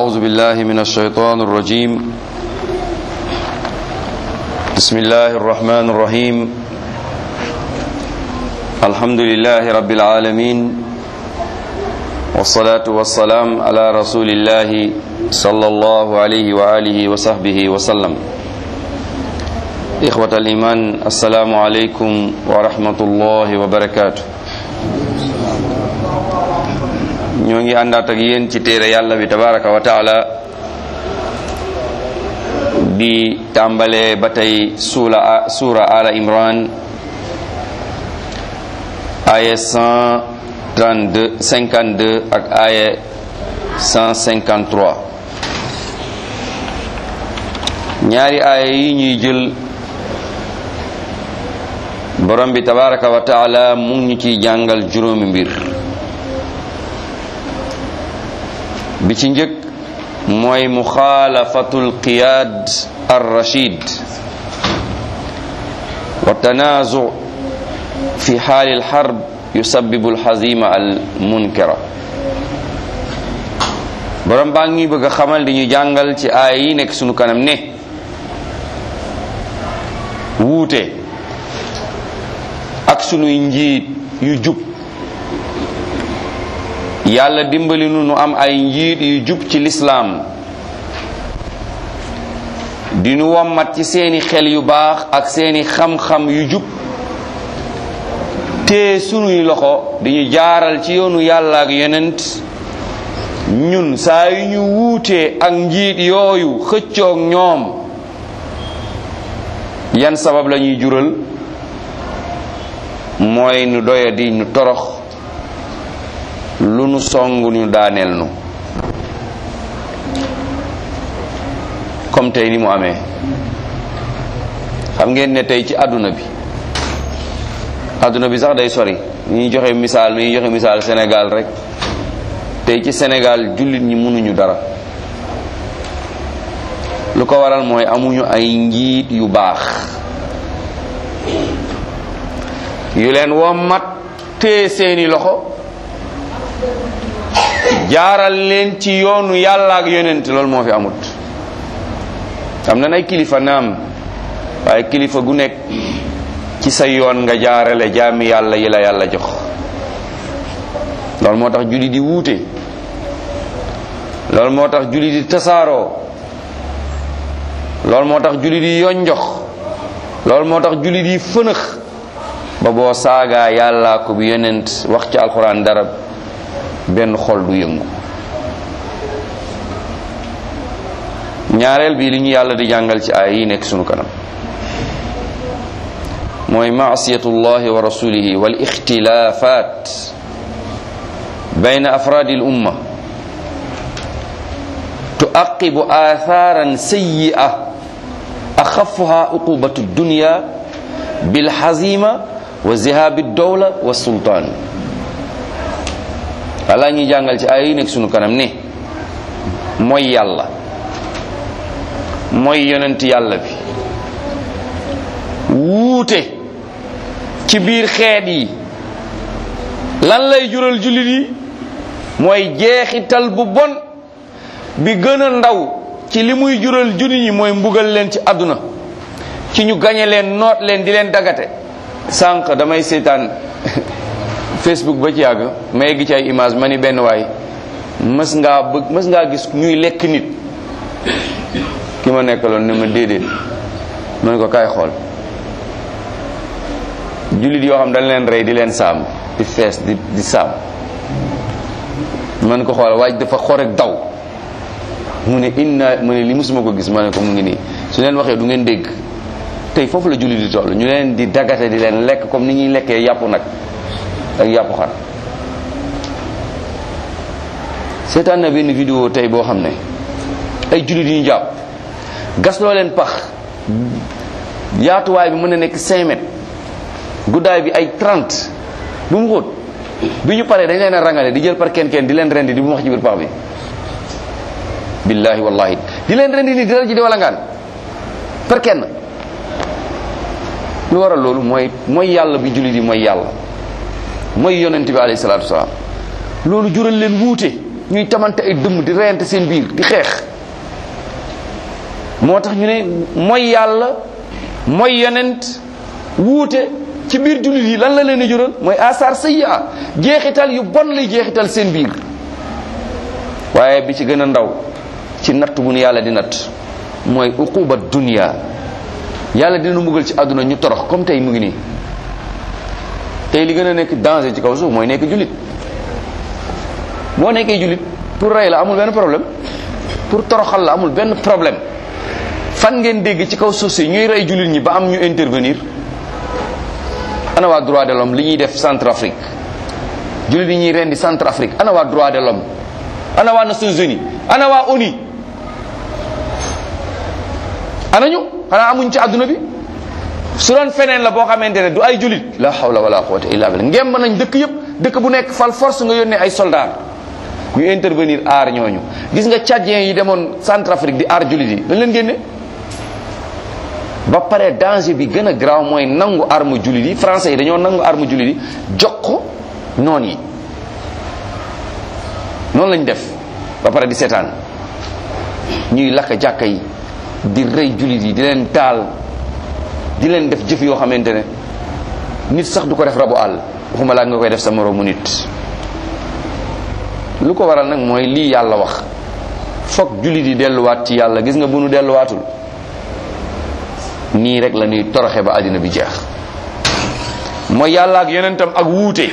أعوذ بالله من الشيطان الرجيم بسم الله الرحمن الرحيم الحمد لله رب العالمين والصلاة والسلام على رسول الله صلى الله عليه وآله وصحبه وسلم إخوة الإيمان السلام عليكم ورحمة الله وبركاته ñoo ngi àndaat ak yéen ci téere yàlla bi tabaraka wa taala di tàmbalee ba tey suula suura ala imran aya 132 52 ak aya 153 ñaari aaya yi ñuy jël borom bi tabaraka wa taala mu ngi ñu ciy jàngal juróomi mbir bi ci njëkk mooy muxaalafatul qiyaad ar rachid wa tanaazu fi xaali alxarb yusabibu alxazima al munkara borom baa ngi bëgg a xamal di ñu jàngal ci aaya yi nekk sunu kanam ne wuute ak sunuy njiit yu jub yàlla dimbali nu nu am ay njiit yu jub ci lislaam di nu wommat ci seeni xel yu baax ak seeni xam-xam yu jub te sunuy loxo di ñu jaaral ci yoonu yàlla ak yonent ñun saa yu ñu wuutee ak njiit yooyu xëccoog ñoom yan sabab la ñuy jural mooy nu doya di nu torox lu nu song ñu daaneel nu comme tey ni mu amee xam ngeen ne tey ci àdduna bi àdduna bi sax day sori ñuy joxe misaal ñuy joxe misaal Sénégal rek tey ci Sénégal jullit ñi mënuñu dara lu ko waral mooy amuñu ay njiit yu baax yu leen wommat tee seeni loxo jaaral leen ci yoonu yàlla ak yonent loolu moo fi amut am na ay kilifa naam waaye kilifa gu nekk ci sa yoon nga jaarale jaami yàlla yi la yàlla jox loolu moo tax julli di wuute loolu moo tax julli di tasaaroo loolu moo tax julli di yonjox loolu moo tax julli di fënëx ba boo saagaa yàllaa ko bi yonent wax ci alxuraan dara benn xol du yëngu ñaareel bi li ñu yàlla di jàngal ci ay yi nekk sunu kanam mooy maasiyatullahi wa rasulihi wal ixtilafat bayna afraadi al umma tuaqibu atharan sayyi'a axafuha uqubatu dunya bilxazima wa zihabi dowla wa sultaan walla ñuy jàngal ci ay yi nekk sunu kanam ne mooy yàlla mooy yonent yàlla bi wuute ci biir xeet yi lan lay jural jullit yi mooy jeexital bu bon bi gën a ndaw ci li muy jural jullit yi mooy mbugal leen ci àdduna ci ñu gañe leen noot leen di leen dagate sànq damay seetaan facebook ba ci yàgg ma egg ci ay image ma ni benn waay mës ngaa bëgg mës ngaa gis ñuy lekk nit ki ma nekkaloon ne ma déedéet ma ne ko kaay xool jullit yoo xam dañ leen rey di leen saam di fees di di saam man ko xool waaj dafa xorek daw mu ne inna mu ne li musuma ko gis ma ne ko mu ngi nii su leen waxee du ngeen dégg tey foofu la jullit di toll ñu leen di dagate di leen lekk comme ni ñuy lekkee yàpp nag ak yàpp xar seetaan na benn vidéo tey boo xam ne ay jullit yi ñu jàpp gas loo leen pax yaatuwaay bi mën na nekk 5 mètres guddaay bi ay 30 bu mu xóot bi ñu paree dañ leen a rangale di jël par kenn kenn di leen rendi di bu wax ci biir pax bi billahi wallahi di leen rendi nii di dal ji di wala ngaan par kenn lu waral loolu mooy mooy yàlla bi jullit yi mooy yàlla mooy yonent bi alayhi salaatu wasalaam loolu jural leen wuute ñuy tamante ay dëmm di reyante seen biir di xeex moo tax ñu ne mooy yàlla mooy yonent wuute ci biir jullit yi lan la leen di jural mooy asar sayya jeexital yu bon lay jeexital seen biir waaye bi ci gën a ndaw ci natt bu nu yàlla di natt mooy uquba dunia yàlla dina mbugal ci àdduna ñu torox comme tey mu ngi nii tey li gën a nekk danger ci kaw suuf mooy nekk jullit boo nekkee jullit pour rey la amul benn problème pour toroxal la amul benn problème fan ngeen dégg ci kaw suuf si ñuy rey jullit ñi ba am ñu intervenir ana waa droit de l'homme li ñuy def Centrafrique jullit yi ñuy rendi Centrafrique ana waa droit de l'homme ana waa Nations Unies ana waa ONU ana ñu xanaa amuñ ci àdduna bi su doon feneen la boo xamante ne du ay jullit la hawla wala quwwata illa billah ngemb nañ dëkk yëpp dëkk bu nekk fal force nga yónnee ay soldats ñu intervenir aar ñooñu gis nga tchadien yi demoon Centrafrique di aar jullit yi dañ leen génne ba pare danger bi gën a graaw mooy nangu arme jullit yi français yi dañoo nangu arme jullit yi jox ko noon yi noonu lañ def ba pare di seetaan ñuy lakk jàkka yi di rey jullit yi di leen taal di leen def jëf yoo xamante ne nit sax du ko def rabu àll waxuma laa nga koy def sa moroomu nit lu ko waral nag mooy lii yàlla wax foog jullit yi delluwaat ci yàlla gis nga bu nu delluwaatul nii rek la ñuy toroxe ba àddina bi jeex mooy yàlla ak yonentam ak wuute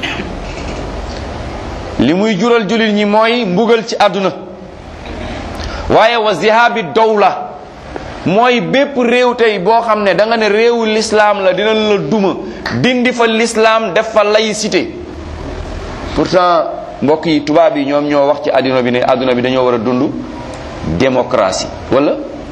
li muy jural jullit ñi mooy mbugal ci àdduna waaye wa zihabi dawla mooy bépp réew tey boo xam ne da nga ne réewu lislaam la dinañ la duma dindi fa lislaam def fa laïcité pourtant mbokk yi tubaab yi ñoom ñoo wax ci àdduna bi ne àdduna bi dañoo war a dund démocratie wala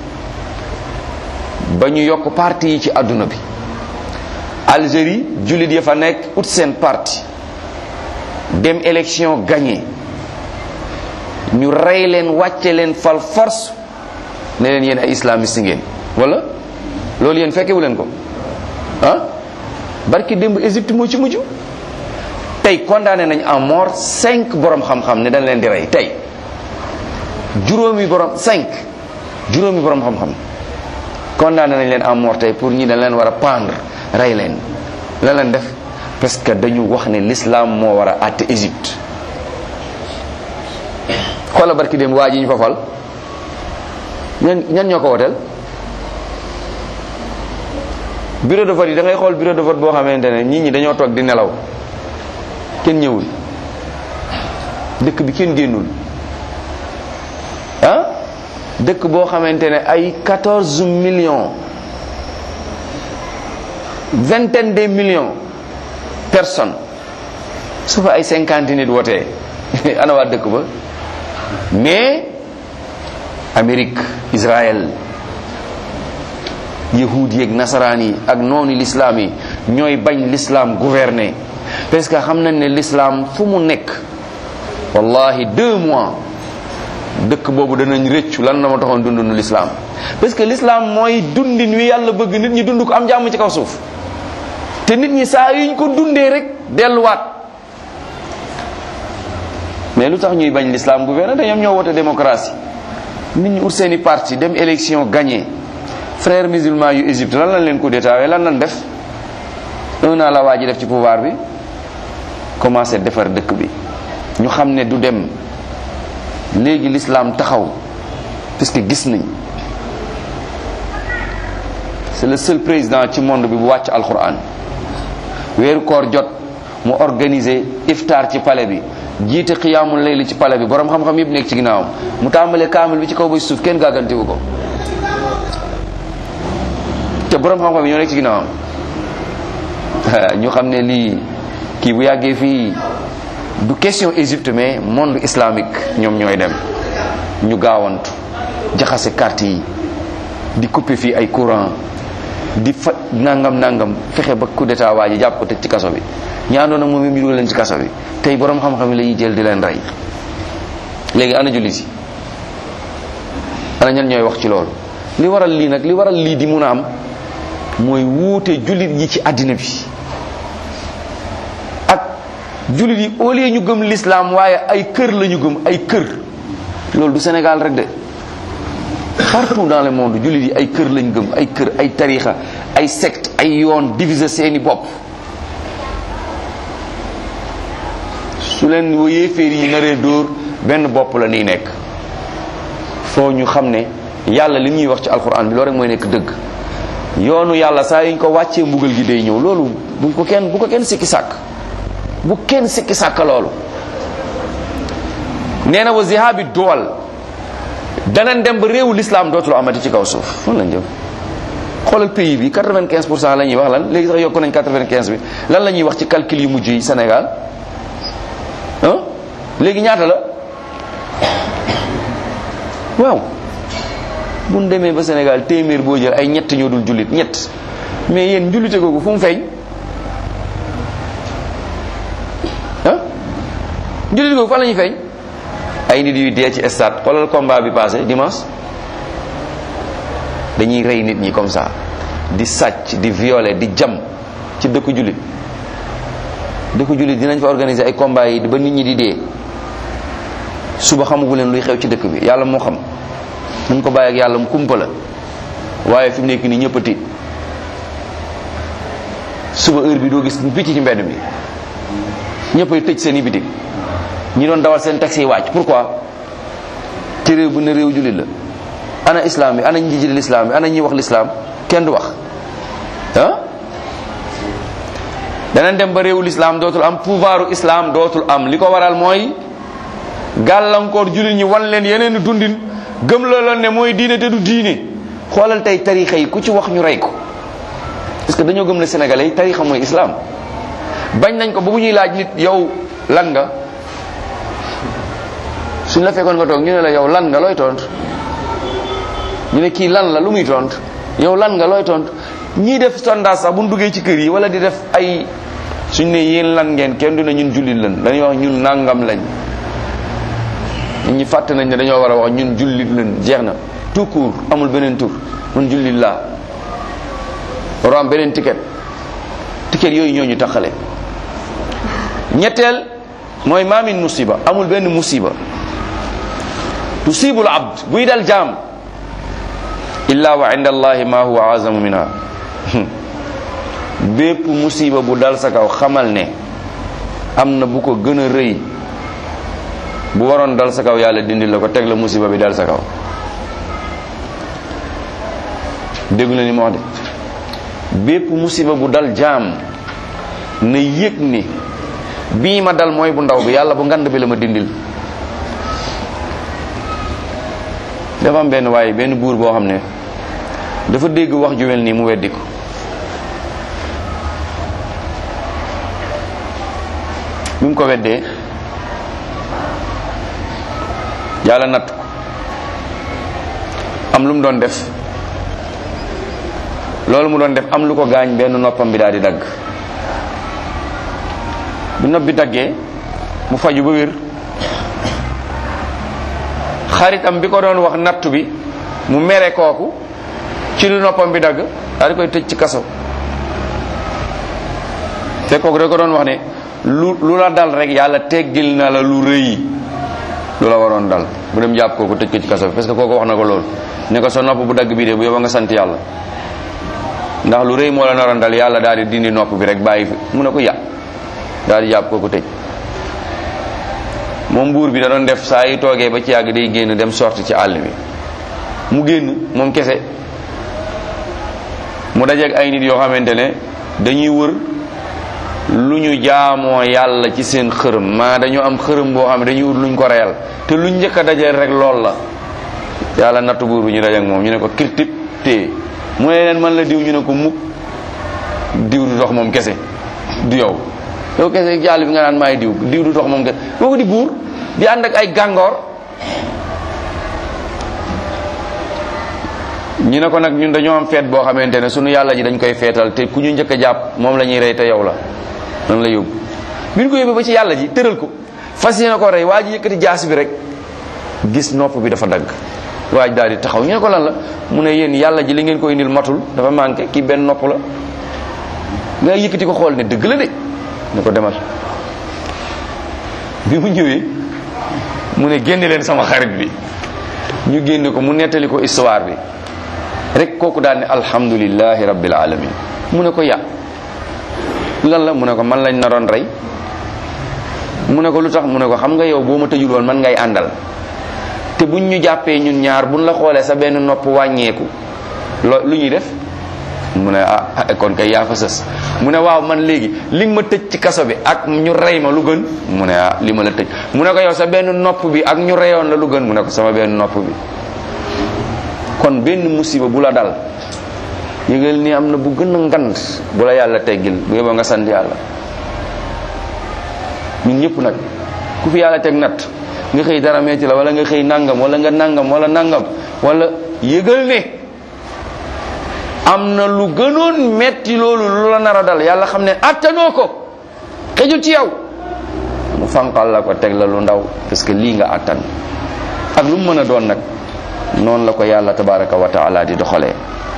ba ñu yokk parti yi ci àdduna bi Algérie jullit ya fa nekk ut seen parti dem élection gagné ñu rey leen wàcce leen fal force ne leen yéen ay islamiste ngeen wala loolu yéen fekkewu leen ko ah barki démb Égypte moo ci mujj tey condamné nañ en mort cinq borom xam-xam ne dañ leen di rey tey juróomi borom cinq juróomi borom xam-xam condamné nañ leen en mort tey pour ñi dañ leen war a pendre rey leen la leen def parce que dañu wax ne l'islam moo war a àtte Égypte xoola barki dem waa ji ñu fa fal ñan ñan ñoo ko woteel bureau de vote yi da ngay xool bureau de vote boo xamante ne nit ñi dañoo toog di nelaw kenn ñëwul dëkk bi kenn génnul ah dëkk boo xamante ne ay 14 millions vingtaine de millions personnes su fa ay cinquante nit wotee ana waa dëkk ba mais Amérique Israël yahud yeeg nasaraan yi ak noonu l'islam yi ñooy bañ l'islam gouverner parce que xam nañ ne l'islam fu mu nekk wallahi deux mois dëkk boobu danañ rëccu lan la ma taxoon dundunu l'islam parce que l'islam mooy dundin wi yàlla bëgg nit ñi dund ko am jàmm ci kaw suuf te nit ñi saa yuñ ko dundee rek delluwaat mais lu tax ñuy bañ l'islam gouverner te ñoom ñoo wote démocratie nit ñi ut seeni parti dem élection gagné frères musulmans yu Égypte lan lañ leen coup d'état lan lañ def un an la waa ji def ci pouvoir bi commencé defar dëkk bi ñu xam ne du dem léegi l'islam taxaw parce que gis nañ c'est le seul président ci monde bi bu wàcc alquran weeru koor jot mu organiser iftar ci palais bi jiite xiyaamul layli ci palais bi borom xam-xam yëpp nekk ci ginnaawam mu tàmbalee kaamil bi ci kaw ba ci suuf kenn gàggantiwu ko te borom xam-xam yi ñoo nekk ci ginnaawam ñu xam ne lii kii bu yàggee fii du question Égypte mais monde islamique ñoom ñooy dem ñu gaawantu jaxase carte yi di couper fii ay courant di fa nangam nangam fexe ba coup d'état waa ji jàpp ko tëj ci kaso bi ñaandoon nag moom ñu dugal leen ci kaso bi tey borom xam-xam yi la ñuy jël di leen rey léegi ana jullit yi ana ñan ñooy wax ci loolu li waral lii nag li waral lii di mun a am mooy wuute jullit yi ci àddina bi ak jullit yi au lieu ñu gëm l'islam waaye ay kër la ñu gëm ay kër loolu du Sénégal rek de partout dans le monde jullit yi ay kër lañ gëm ay kër ay tarixa ay secte ay yoon diviser seeni bopp su leen yéeféer yi naree dóor benn bopp la nii nekk foo ñu xam ne yàlla li ñuy wax ci alxuraan bi loolu rek mooy nekk dëgg yoonu yàlla saa yuñ ko wàccee mbugal gi day ñëw loolu bu ko kenn bu ko kenn sikki sàkk bu kenn sikki sàkk loolu nee na wa zihabi duwal danañ dem ba réewu l'islam dootul amati ci kaw suuf fan lañ jëm xoolal pays bi 95 pour cent la ñuy wax lan léegi sax yokku nañ 95 bi lan la ñuy wax ci calcul yu mujj yi Sénégal ah léegi ñaata la waaw bu ñu demee ba Sénégal téeméer boo jël ay ñett ñoo dul jullit ñett mais yéen njullite googu fu mu feeñ ah njullite googu fan la ñuy feeñ ay nit yuy dee ci stade xoolal combat bi passé dimanche dañuy rey nit ñi comme ça di sàcc di violer di jam ci dëkku jullit dëkku jullit dinañ fa organiser ay combat yi ba nit ñi di dee suba xamagu leen luy xew ci dëkk bi yàlla moo xam nañ ko bàyyi ak yàlla mu kumpa la waaye fi mu nekk nii ñëpp a tiit suba heure bi doo gis picc ci mbedd mi ñëpp ay tëj seen i bitig ñi doon dawal seen taxi yi wàcc pourquoi ci réew bu ne réew jullit la ana islam bi ana ñi jiite l'islam bi ana ñi wax l'islam kenn du wax ah danañ dem ba réewu l'islam dootul am pouvoiru islam dootul am li ko waral mooy gàllankoor jullit ñi wan leen yeneen dundin gëm la loon ne mooy diine te du diine xoolal tey tarixa yi ku ci wax ñu rey ko parce que dañoo gëm ne sénégalais yi tarixa mooy islam bañ nañ ko ba bu ñuy laaj nit yow lan nga suñ la fekkoon nga toog ñu ne la yow lan nga looy tontu ñu ne kii lan la lu muy tontu yow lan nga looy tontu ñii def sondage sax bu ñu duggee ci kër yi wala di def ay suñ ne yéen lan ngeen kenn du ne ñun jullit lan dañuy wax ñun nangam lañ nit ñi fàtte nañ ne dañoo war a wax ñun jullit lan jeex na tout court amul beneen tur man jullit laa waroo am beneen ticket ticket yooyu ñoo ñu taxale ñetteel mooy maamin musiba amul benn musiba tusibul abd buy dal jaam illa wa inda allahi ma huwa azamu minha bépp musiba bu dal sa kaw xamal ne am na bu ko gën a rëy bu waroon dal sa kaw yàlla dindi la ko teg la musiba bi dal sa kaw déggu na ni ma wax de bépp musiba bu dal jaam na yëg ni bii ma dal mooy bu ndaw bi yàlla bu ngand bi la ma dindil dafa am benn waaye benn buur boo xam ne dafa dégg wax ju mel nii mu weddi ko bi mu ko weddee yàlla natt ko am lu mu doon def loolu mu doon def am lu ko gaañ benn noppam bi daal di dagg bu nopp bi daggee mu faju ba wér xaritam bi ko doon wax nattu bi mu mere kooku ci lu noppam bi dagg daal di koy tëj ci kaso te kooku da ko doon wax ne lu lu la dal rek yàlla teggil na la lu rëy lu la waroon dal bu dem jàpp kooku tëj ko ci kaso bi parce que kooku wax na ko loolu ne ko sa nopp bu dagg bii de bu yow nga sant yàlla ndax lu rëy moo la naroon dal yàlla daal di dindi nopp bi rek bàyyi fi mu ne ko ya daal di jàpp kooku tëj moom buur bi da doon def saa yi toogee ba ci yàgg day génn dem sorti ci àll bi mu génn moom kese mu dajeeg ay nit yoo xamante ne dañuy wër lu ñu jaamoo yàlla ci seen xërëm maa dañoo am xërëm boo xam ne dañuy wut luñ ko reyal te luñ njëkk a dajeel rek lool la yàlla nattu buur bi ñu dajeeg moom ñu ne ko kirtib téye mu ne leen man la diw ñu ne ko mukk diw du dox moom kese du yow yow kese jàll bi nga naan maay diw diw du dox moom kese kooku di buur di ànd ak ay gàngoor ñu ne ko nag ñun dañoo am feet boo xamante ne sunu yàlla ji dañ koy feetal te ku ñu njëkk a jàpp moom la ñuy rey te yow la nan la yóbbu bi ñu ko yóbbee ba ci yàlla ji tëral ko fas yéene ko rey waa ji yëkkati jaas bi rek gis nopp bi dafa dagg waa ji daal di taxaw ñu ne ko lan la mu ne yéen yàlla ji li ngeen ko indil matul dafa manqué kii benn nopp la nga yëkkati ko xool ne dëgg la de ne ko demal bi mu ñëwee mu ne génne leen sama xarit bi ñu génne ko mu nettali ko histoire bi rek kooku daal ne alhamdulillahi rabbil alamin mu ne ko ya lan la mu ne ko man lañ naroon rey mu ne ko lu tax mu ne ko xam nga yow boo ma tëjul woon man ngay àndal te buñ ñu jàppee ñun ñaar buñ la xoolee sa benn nopp wàññeeku lo lu ñuy def mu ne ah kon kay yaa fa sës mu ne waaw man léegi li nga ma tëj ci kaso bi ak ñu rey ma lu gën mu ne ah li ma la tëj mu ne ko yow sa benn nopp bi ak ñu reyoon la lu gën mu ne ko sama benn nopp bi kon benn musiba bu la dal yëgal ni am na bu gën a ngand bu la yàlla teggil bu yeboo nga sant yàlla ñun ñëpp nag ku fi yàlla teg nat nga xëy dara metti la wala nga xëy nangam wala nga nangam wala nangam wala yëgal ne am na lu gënoon metti loolu lu la nar a dal yàlla xam ne attanoo ko xejul ci yow mu fanqal la ko teg la lu ndaw parce que lii nga attan ak lu mu mën a doon nag noonu la ko yàlla tabaraka wa taala di doxalee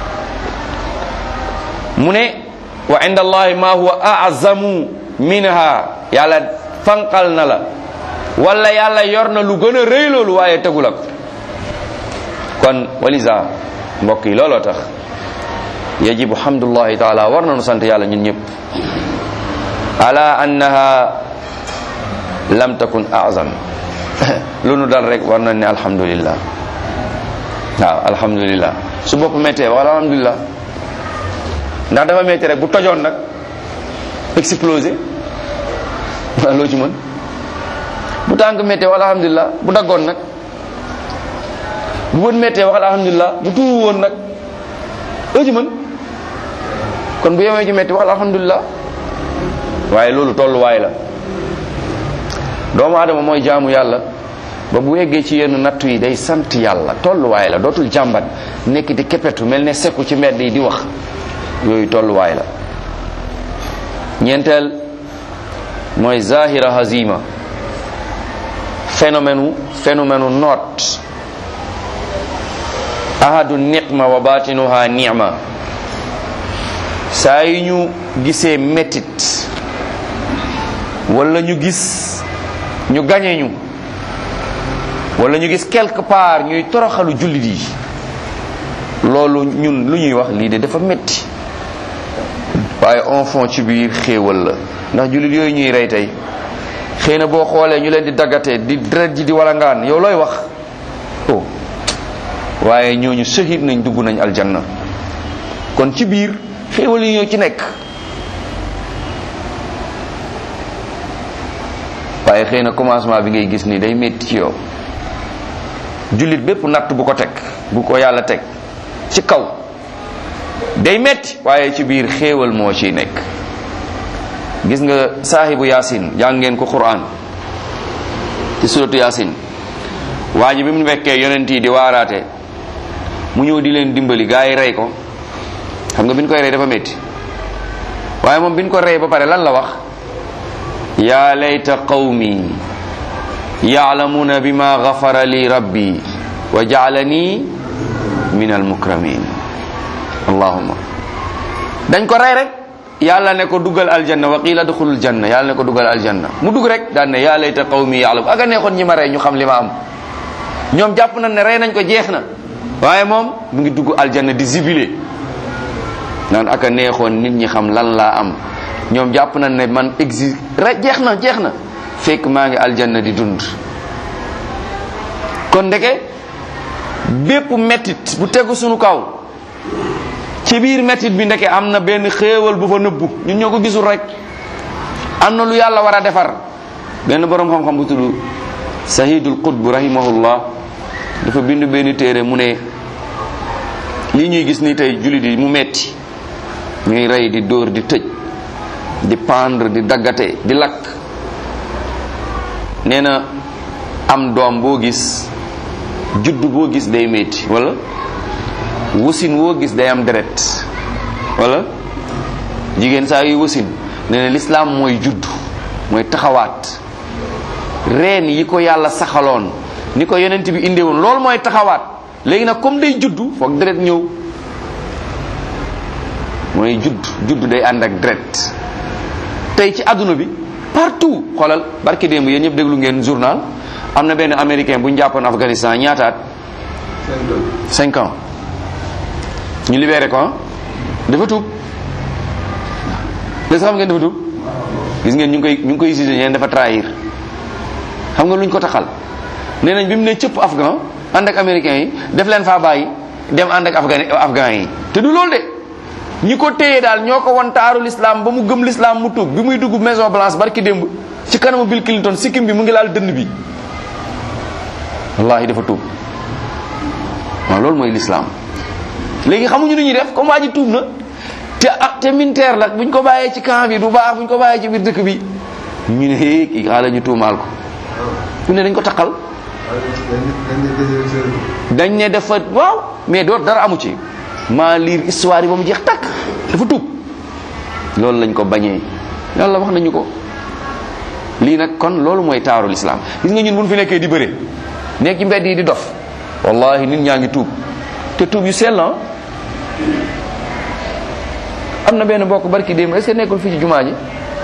mu ne wa inda allahi ma huwa azamu minha yàlla fanqal na la wala yàlla yor na lu gën a rëy loolu waaye tegu la ko kon walisa mbokk yi looloo tax yajibu hamdullahi taala war nañu sant yàlla ñun ñëpp ala annaha lam takun azam lu nu dal rek war nañ ne alhamdulillah waaw alhamdulillah su bopp méttee wax alhamdulillah ndax dafa métti rek bu tojoon nag explosé waaw loo ci mën bu tànk méttee wax alhamdulillah bu daggoon nag bu bët méttee wax alhamdulillah bu tuuru woon nag loo ci mën kon bu yemee ci métti wax alhamdulillah waaye loolu tolluwaay la doomu adama mooy jaamu yàlla ba bu eggee ci yenn nattu yi day sant yàlla tolluwaay la dootul jàmbat nekk di kepetu mel ne sekku ci mbedd yi di wax yooyu tolluwaay la ñeenteel mooy zahira hazima phénomène phénomène noot ahadu niqma wa batinuha ni'ma saa yi ñu gisee métit wala ñu gis ñu gañe ñu wala ñu gis quelque part ñuy toroxalu jullit yi loolu ñun lu ñuy wax lii de dafa metti waaye en fond ci biir xéewal la ndax jullit yooyu ñuy rey tey xëy na boo xoolee ñu leen di daggatee di deret ji di walangaan yow looy wax oh waaye ñooñu shahid nañ dugg nañ aljanna kon ci biir xéewal yi ñoo ci nekk waaye xëy na commencement bi ngay gis ni day métti ci yow jullit bépp natt bu ko teg bu ko yàlla teg ci kaw day metti waaye ci biir xéewal moo ciy nekk gis nga saahibu yaasin jàng ngeen ko quran ci suratu yaasin waa ji bi mu fekkee yonent yi di waaraate mu ñëw di leen dimbali gaa yi rey ko xam nga bi ñu koy rey dafa metti waaye moom bi ñu ko rey ba pare lan la wax yaa layta qawmi ya'lamuna bima ghafara li rabbi wa ja'alani min almukramin allahumma dañ ko rey rek yàlla ne ko dugal aljanna wa qila duxulul janna yàlla ne ko dugal aljanna mu dugg rek daan ne yaa layta qawmi ya'lamu aga neexoon ñi ma rey ñu xam li ma am ñoom jàpp nañ ne rey nañ ko jeex na waaye moom mu ngi dugg aljanna di zibile naan aka neexoon nit ñi xam lan laa am ñoom jàpp nañ ne man exi rek jeex na jeex na fekk maa ngi aljanna di dund kon ndeke bépp mettit bu tegu sunu kaw ci biir mettit bi ndeke am na benn xéewal bu fa nëbbu ñun ñoo ko gisul rek am na lu yàlla war a defar benn boroom xam-xam bu tudd sahidul qutb rahimahullah dafa bind benn téere mu ne lii ñuy gis ni tey jullit yi mu metti ñuy rey di dóor di tëj di pendre di daggate di lakk nee na am doom boo gis judd boo gis day metti wala wasin woo gis day am deret wala jigéen saa yuy wasin nee na lislaam mooy judd mooy taxawaat reen yi ko yàlla saxaloon ni ko yonent bi indee woon loolu mooy taxawaat léegi nag comme day juddu foog deret ñëw mooy judd judd day ànd ak deret tey ci àdduna bi partout xoolal barki démb yéen ñëpp déglu ngeen journal am na benn américain bu ñu jàppoon Afghanistan ñaataat cinq ans ñu libéré ko dafa tuub léegi xam ngeen dafa tuub gis ngeen ñu ngi koy ñu ngi koy jugé ñeen dafa trahir xam nga luñ ko taxal nee nañ bi mu ne cëpp afghan ànd ak américains yi def leen faa bàyyi dem ànd ak afghan afghan yi te du loolu de ñi ko téye daal ñoo ko wan taaru l'islam ba mu gëm l'islam mu tuub bi muy dugg maison blanche barki démb ci kanamu Bill Clinton sikkim bi mu ngi laal dënn bi wallahi dafa tuub waaw loolu mooy l'islam léegi xamuñu nu ñuy def comme waa ji tuub na te ah te militaire la buñ ko bàyyee ci camp bi du baax buñ ko bàyyee ci biir dëkk bi ñu ne hee kii xaaral ñu tuumaal ko ñu ne dañ ko taqal dañ ne dafa waaw mais door dara amu ci maa liir histoire yi ba mu jeex takk dafa tuub loolu lañ ko bañee yàlla wax nañu ko lii nag kon loolu mooy taaru l'islam gis nga ñun buñ fi nekkee di bëre nekk ci mbedd yi di dof wallahi nit ñaa ngi tuub te tuub yu sell am na benn bokk barki démb est-ce que nekkul fii ci jumaa ji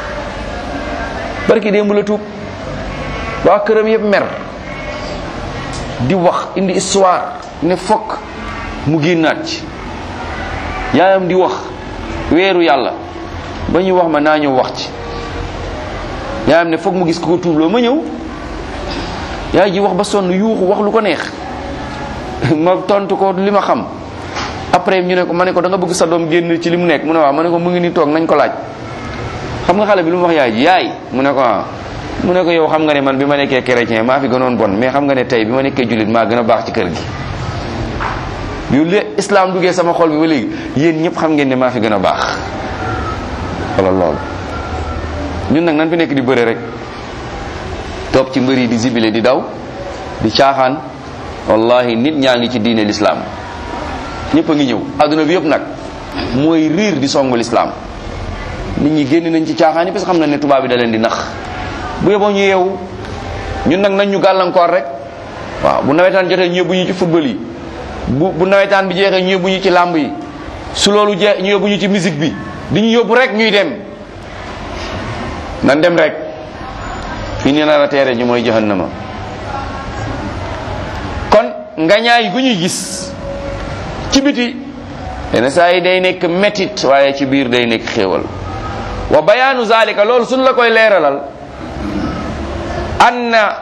barki démb la tuub waa këram yëpp mer di wax indi histoire ne fokk mu génnaat ci yaayam di wax weeru yàlla ba ñu wax ma naa ñëw wax ci yaayam ne fokk mu gis ko ko tuubloo ma ñëw yaay ji wax ba sonn yuuxu wax lu ko neex ma tontu ko li ma xam après ñu ne ko ma ne ko da nga bëgg sa doom génn ci li mu nekk mu ne waaw ma ne ko mu ngi ni toog nañ ko laaj xam nga xale bi lu mu wax yaay ji yaay mu ne ko ah mu ne ko yow xam nga ne man bi ma nekkee chrétien maa fi gënoon bon mais xam nga ne tey bi ma nekkee jullit maa gën a baax ci kër gi yu le islam duggee sama xol bi ba léegi yéen ñëpp xam ngeen ne maa fi gën a baax wala loolu ñun nag nan fi nekk di bëre rek toog ci mbër yi di zibile di daw di caaxaan wallahi nit ñaa ngi ci diine l'islam ñëpp a ngi ñëw adduna bi yëpp nag mooy riir di songu l'islam nit ñi génn nañ ci caaxaan yi parce que xam na ne tubaab bi da leen di nax bu yeboo ñu yeewu ñun nag nañ ñu gàllankoor rek waaw bu nawetaan jotee ñu yóbbu ñu ci football yi bu bu nawetaan bi jeexee ñu yóbbu ñu ci làmb yi su loolu jeex ñu yóbbu ñu ci musique bi di ñu yóbbu rek ñuy dem nan dem rek fi ni nar a teere ñu mooy jahannama kon ngañaay gu ñuy gis ci biti yenn saa yi day nekk métit waaye ci biir day nekk xéewal wa bayaanu zalika loolu suñ la koy leeralal anna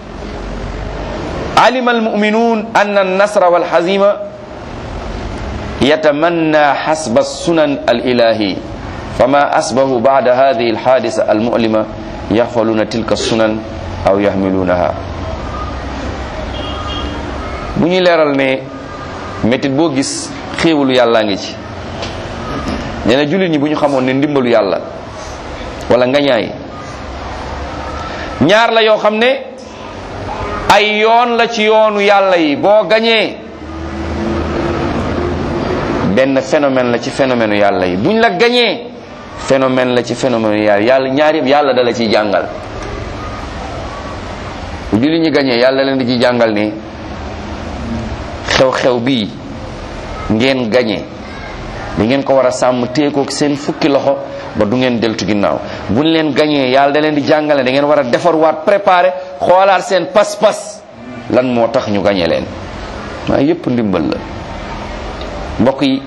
alima almuminun anna alnasra walhazima yatamanna hasba sunan alilahi fama asbahu bada hadihi alhadisa almulima yaxfaluna tilka sunan aw yaxmilunaha bu ñuy leeral ne métit boo gis xéewalu yàllaa ngi ci nee na jullit ñi bu ñu xamoon ne ndimbalu yàlla wala ngañaay ñaar la yoo xam ne ay yoon la ci yoonu yàlla yi boo gañee benn phénomène la ci phénomène yàlla yi buñ la gañee phénomène la ci phénomène yàlla yàlla ñaar yëpp yàlla dala ciy jàngal bu jullit ñi gañee yàlla leen di ci jàngal ni xew-xew bii ngeen gañe da ngeen ko war a sàmm téekook seen fukki loxo ba du ngeen deltu ginnaaw buñ leen gañee yàlla da leen di jàngale da ngeen war a defarwaat préparer xoolaat seen pas-pas lan moo tax ñu gañe leen maa yépp ndimbal la mbokk yi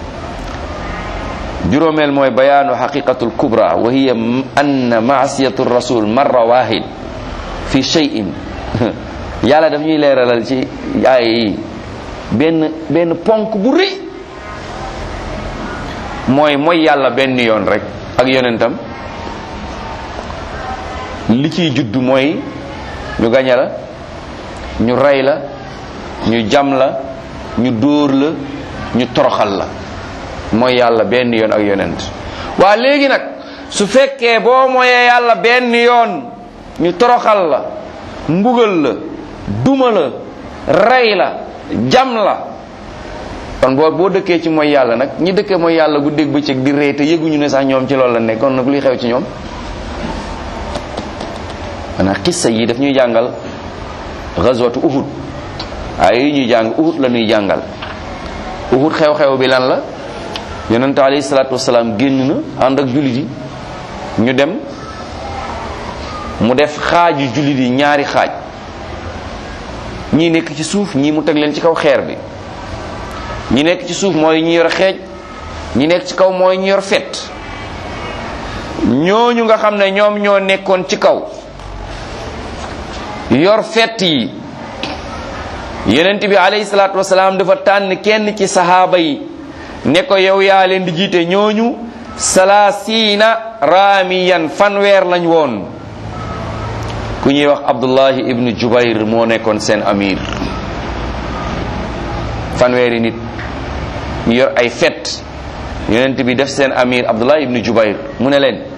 juróomeel mooy bayaanu xaqiqatul kubra wa hiya anna maasiyatu rasul marra wahid fi shay'in yàlla daf ñuy leeralal ci aaya yi benn benn ponk bu rëy mooy mooy yàlla benn yoon rek ak yonentam li ciy judd mooy ñu gañe la ñu rey la ñu jam la ñu dóor la ñu toroxal la mooy yàlla benn yoon ak yonent waa léegi nag su fekkee boo mooyee yàlla benn yoon ñu toroxal la mbugal la duma la rey la jam la kon boo boo dëkkee ci mooy yàlla nag ñi dëkkee mooy yàlla guddeeg bëccëg di rey te yëguñu ne sax ñoom ci loolu la nekk kon nag luy xew ci ñoom maanaam xissa yi daf ñuy jàngal gazwatu uhud ay yi ñuy jàng uhud la ñuy jàngal uhud xew-xew bi lan la yonente alayhi salaatu wasalaam génn na ànd ak jullit yi ñu dem mu def xaaju jullit yi ñaari xaaj ñii nekk ci suuf ñii mu teg leen ci kaw xeer bi ñi nekk ci suuf mooy ñi yor xeej ñi nekk ci kaw mooy ñi yor fet ñooñu nga xam ne ñoom ñoo nekkoon ci kaw yor fett yi yonent bi alayhi salaatu wasalaam dafa tànn kenn ci sahaaba yi ne ko yow yaa leen di jiite ñooñu salaasiina raamiyan fanweer lañ woon ku ñuy wax abdullahi ibnu jubayr moo nekkoon seen amir fanweeri nit ñu yor ay fet yonent bi def seen amir abdullahi ibnu jubayr mu ne leen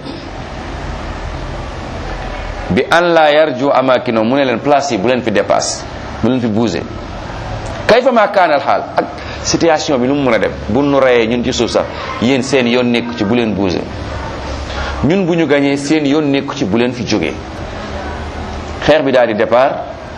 bi an la yarju amakino mu ne leen place yi bu leen fi dépasse bu leen fi bouger kayfa ma kaanal xaal ak situation bi lu mu mën a dem bu nu reyee ñun ci suuf sax yéen seen yoon nekku ci bu leen bouger ñun bu ñu gañee seen yoon nekku ci bu leen fi jógee xeex bi daal di départ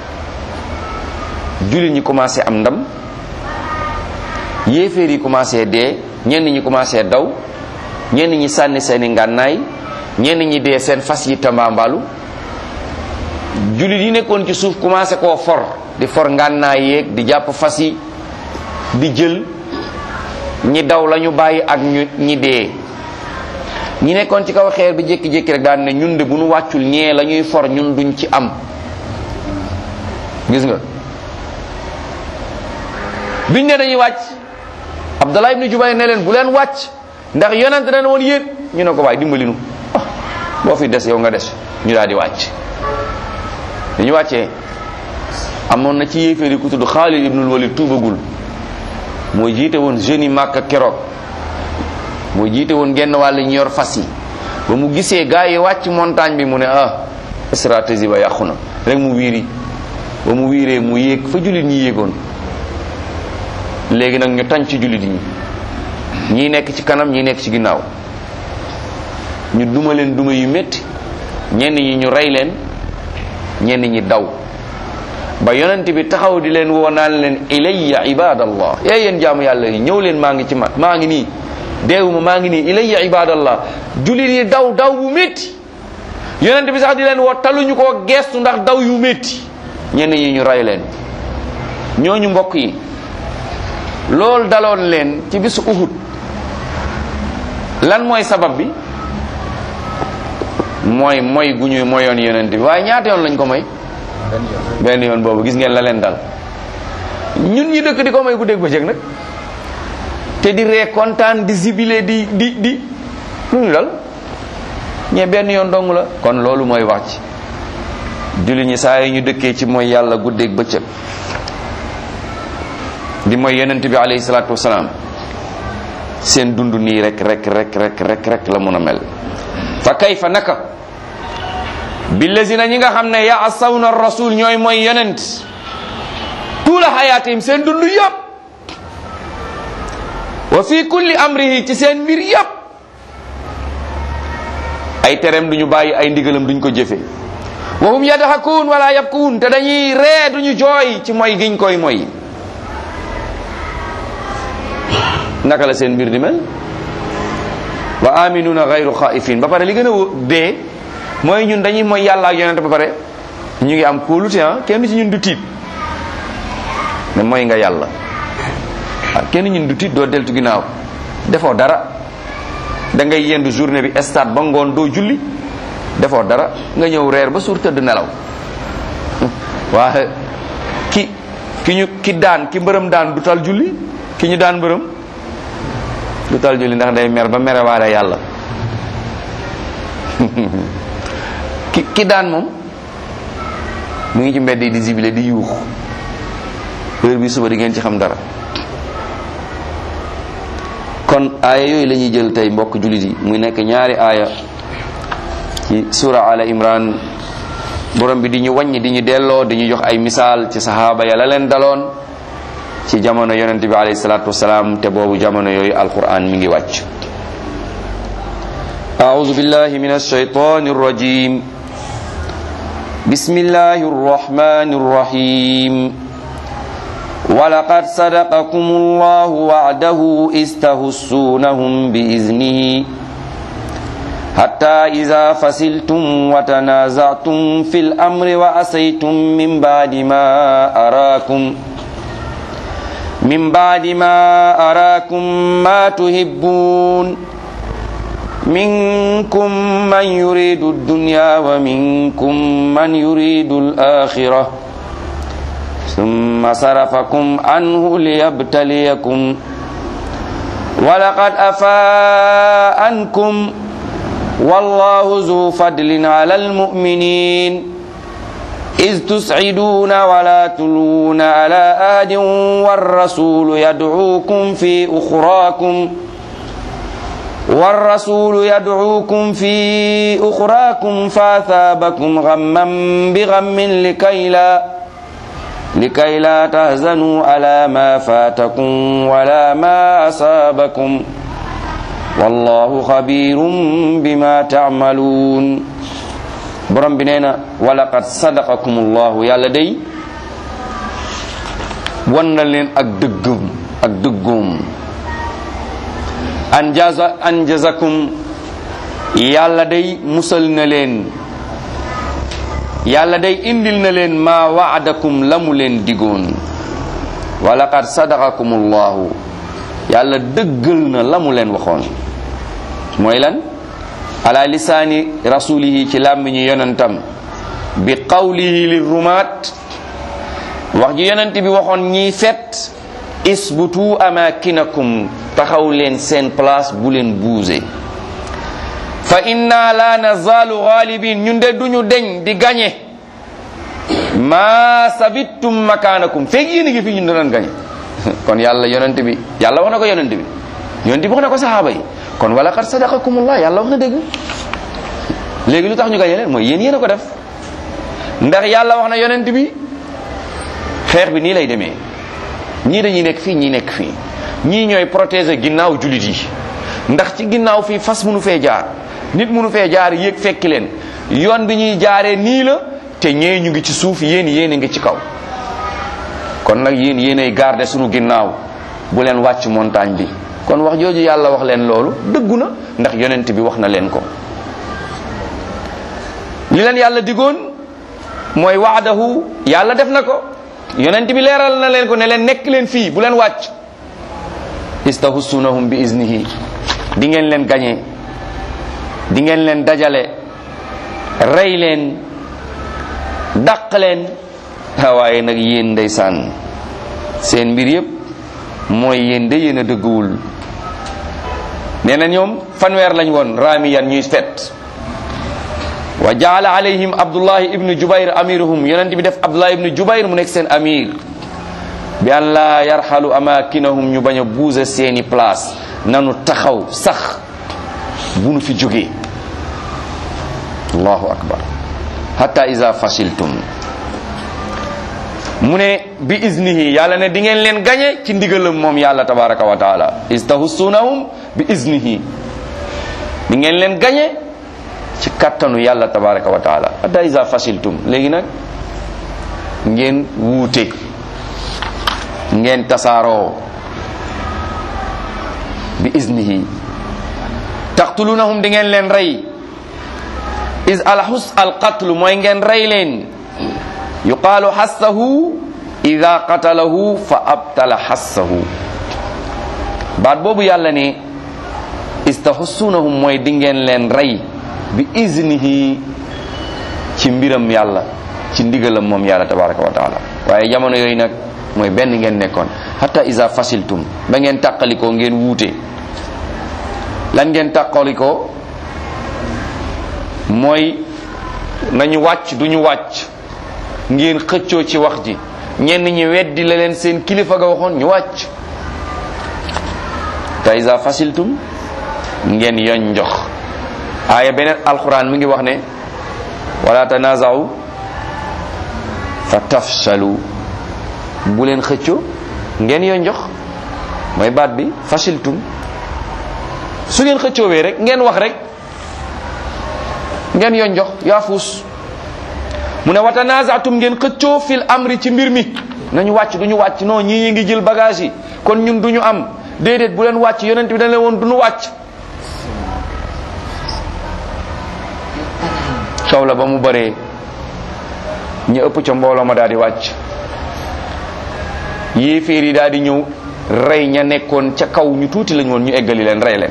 jullit ñi commencé am ndam yéeféer yi commencé dee ñenn ñi commencé daw ñenn ñi sànni seeni ngànnaay ñenn ñi dee seen fas yi tambaambalu jullit yi nekkoon ci suuf commencé koo for di for ngànnaay yeeg di jàpp fas yi di jël ñi daw lañu bàyyi ak ñu ñi dee ñi nekkoon ci kaw xeer bi jékki-jékki rek daan ne ñun de bu nu wàccul ñee la ñuy for ñun duñ ci am gis nga biñ ne dañuy wàcc Abdallah ibnu Jubayr ne leen bu leen wàcc ndax yonent na woon yéen ñu ne ko waay dimbali nu boo fi des yow nga des ñu daal di wàcc dañu wàccee amoon na ci yéeféer yi ku tudd Xaalid ibnul Walid tuubagul moo jiite woon jeunes yi Màkka keroog moo jiite woon genn wàll ñu yor fas yi ba mu gisee gars yi wàcc montagne bi mu ne ah stratégie ba yàqu na rek mu wiiri ba mu wiiree mu yéeg fa jullit ñi yéegoon léegi nag ñu tañ ci jullit ñi ñii nekk ci kanam ñii nekk ci ginnaaw ñu duma leen duma yu métti ñenn ñi ñu rey leen ñenn ñi daw ba yonent bi taxaw di leen woo naan leen ilayya ibadallah ee yéen jaamu yàlla yi ñëw leen maa ngi ci ma maa ngi nii deewuma maa ngi nii ilayya ibadallah jullit yi daw daw bu métti yonent bi sax di leen woo taluñu koo geestu ndax daw yu métti ñenn ñi ñu rey leen ñooñu mbokk yi loolu daloon leen ci bisu Uhud lan mooy sabab bi mooy mooy gu ñuy moyoon yonent bi waaye ñaata yoon lañ ko moy benn yoon boobu gis ngeen la leen dal ñun ñi dëkk di ko may guddeeg bëccëg nag te di ree kontaan di zibile di di di lu ñu dal ñee benn yoon dong la kon loolu mooy wax ci julli ñi saa yi ñu dëkkee ci mooy yàlla guddeeg bëccëg di mooy yonent bi alayhi salaatu wasalaam seen dund nii rek rek rek rek rek rek la mun a mel fa kayfa naka billazina ñi nga xam ne yaasawna rasul ñooy mooy yonent tuula xayaatim seen dund yëpp wa fi kulli amrihi ci seen mbir yëpp ay tereem duñu bàyyi ay ndigalam duñ ko jëfe wa hum yadhakuun wala yabkuun te dañuy ree duñu jooy ci mooy giñ koy mooy naka la seen mbir di mel wa aminuna gayru xaifin ba pare li gën a dee mooy ñun dañuy mooy yàlla ak yonente ba pare ñu ngi am kóolute ah kenn ci ñun du tiit ne mooy nga yàlla waaw kenn ñun du tiit doo deltu ginnaaw defoo dara da ngay yendu journée bi stade ba ngoon doo julli defoo dara nga ñëw reer ba suur tëdd nelaw waaye ki ki ñu ki daan ki mbërëm daan du tal julli ki ñu daan mbërëm du tal julli ndax day mer ba merewaale yàlla ki ki daan moom mu ngi ci mbedd yi di zibile di yuux heure bi suba di ngeen ci xam dara kon aaya yooyu la ñuy jël tey mbokk jullit yi muy nekk ñaari aaya ci sura ala imran borom bi di ñu wàññi di ñu delloo di ñu jox ay misaal ci sahaaba ya la leen daloon ci jamono yonente bi alayhi salatu wasalaam te boobu jamono yooyu alquran mi ngi wàcc أعوذ بالله من الشيطان الرجيم بسم الله الرحمن الرحيم ولقد صدقكم الله وعده إذ تهسونهم بإذنه حتى إذا فصلتم وتنازعتم في الأمر وأسيتم من بعد ما أراكم من بعد ما أراكم ما تحبون منكم من يريد الدنيا ومنكم من يريد الآخرة ثم صرفكم عنه ليبتليكم ولقد أفاء عنكم والله ذو فضل على المؤمنين إذ تسعدون ولا تلون على آد والرسول يدعوكم في أخراكم والرسول يدعوكم في أخراكم فأثابكم غما بغم لكي لا لكي لا تهزنوا على ما فاتكم ولا ما أصابكم والله خبير بما تعملون borom bi nee na walaqad sadaqakumullahu yàlla day wan na leen ak dëggum ak dëggoom anjaza anjazakum yàlla day musal na leen yàlla day indil na leen maa waadakum la mu leen digoon walaqad sadaqakumullahu yàlla dëggal na la mu leen waxoon mooy lan ala lisaani rasulihi ci làmmiñu yonentam bi qawlihi li rumaat wax ji yonent bi waxoon ñiy fet isbutu amakinakum taxaw leen seen place bu leen buuse fa inna la nazalu ghalibin ñun de duñu deñ di gañe ma sabittum makanakum feeg yéen a ngi fi ñun danañ gañe kon yàlla yonent bi yàlla wax na ko yonent bi yonent bi wax na ko saxaaba yi kon wala qad sadaqakumullah yàlla wax na dëgg léegi lu tax ñu gañe leen mooy yéen yéen a ko def ndax yàlla wax na yonent bi xeex bi nii lay demee ñii dañuy nekk fii ñii nekk fii ñii ñooy protéger ginnaaw jullit yi ndax ci ginnaaw fii fas mënu fee jaar nit mënu fee jaar yéeg fekki leen yoon bi ñuy jaaree nii la te ñee ñu ngi ci suuf yéen yéen a ngi ci kaw kon nag yéen yéenay garder sunu ginnaaw bu leen wàcc montagne bi kon wax jooju yàlla wax leen loolu dëggu na ndax yonent bi wax na leen ko li leen yàlla digoon mooy waadahu yàlla def na ko yonent bi leeral na leen ko ne leen nekk leen fii bu leen wàcc istahussunahum bi iznihi di ngeen leen gañe di ngeen leen dajale rey leen dàq leen waaye nag yéen ndeysaan seen mbir yépp mooy yéen de yéen a dëgguwul nee na ñoom fanweer lañ woon raamiyan ñuy fet wa jaala alayhim abdullahi ibnu jubayr amiruhum yonent bi def abdullahi ibnu jubayr mu nekk seen amir bi an laa yarxalu amakinahum ñu bañ a buuse seeni place nanu taxaw sax bu nu fi jógee allahu akbar hatta iza fashiltum mu ne bi iznihi yàlla ne di ngeen leen gañe ci ndigalam moom yàlla tabaraka wa taala istahussunahum bi iznihi di ngeen leen gañe ci kattanu yàlla tabaraka wa taala hatta iza fashiltum léegi nag ngeen wuute ngeen tasaaroo bi iznihi taqtulunahum di ngeen leen rey is alhus alqatlu mooy ngeen rey leen yuqaalu xassahu ida qatalahu fa abtala xassahu baat boobu yàlla ne istahussunahum mooy di ngeen leen rey bi iznihi ci mbiram yàlla ci ndigalam moom yàlla tabaraka wa taala waaye jamono yooyu nag mooy benn ngeen nekkoon hatta iza fasiltum ba ngeen tàqalikoo ngeen wuute lan ngeen tàqalikoo mooy nañu wàcc duñu wàcc ngeen xëccoo ci wax ji ñenn ñi weddi la leen seen kilifa ga waxoon ñu wàcc ta iza fasiltum ngeen yoñ njox aaya beneen alquran mi ngi wax ne wala tanaza'u fa tafshalu bu leen xëccoo ngeen yoñ njox mooy baat bi fasiltum su ngeen xëccoowee rek ngeen wax rek ngeen yoñ njox yaa fuus mu ne watanazaatum ngeen xëccoo fil amri ci mbir mi nañu wàcc duñu wàcc non ñii ñi ngi jël bagage yi kon ñun duñu am déedéet bu leen wàcc yonent bi dañ leen woon duñu wàcc coow la ba mu bëree ñu ëpp ca mbooloo ma daal di wàcc yéeféer yi daal di ñëw rey ña nekkoon ca kaw ñu tuuti lañ woon ñu eggali leen rey leen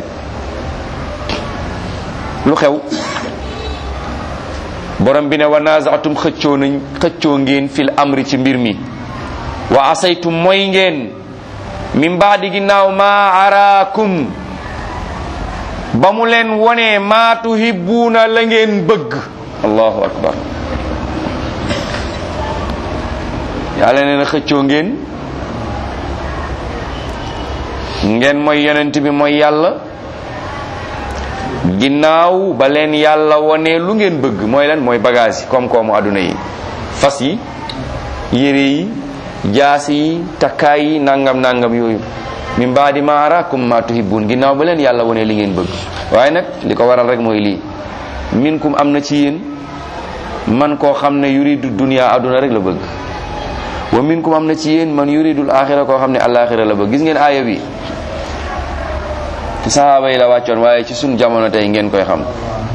lu xew borom bi ne wa naazaatum xëccoo nañ xëccoo ngeen fil amri ci mbir mi wa asaytum mooy ngeen min baadi ginnaaw maa araakum ba mu leen wonee maa tuhibbuuna la ngeen bëgg allahu akbar yàlla nee na xëccoo ngeen ngeen mooy yonent bi mooy yàlla ginnaaw ba leen yàlla wonee lu ngeen bëgg mooy lan mooy bagage yi koom-koomu àdduna yi fas yi yére yi jaas yi takkaay yi nangam nangam yooyu min baadi ma araakum ma tuhibbun ginnaaw ba leen yàlla wonee li ngeen bëgg waaye nag li ko waral rek mooy lii minkum am na ci yéen man koo xam ne yuridu dunya àdduna rek la bëgg wa minkum am na ci yéen man yuridul axira koo xam ne alaxira la bëgg gis ngeen aaya bi ci sahaaba yi la wàccoon waaye ci sun jamono tey ngeen koy xam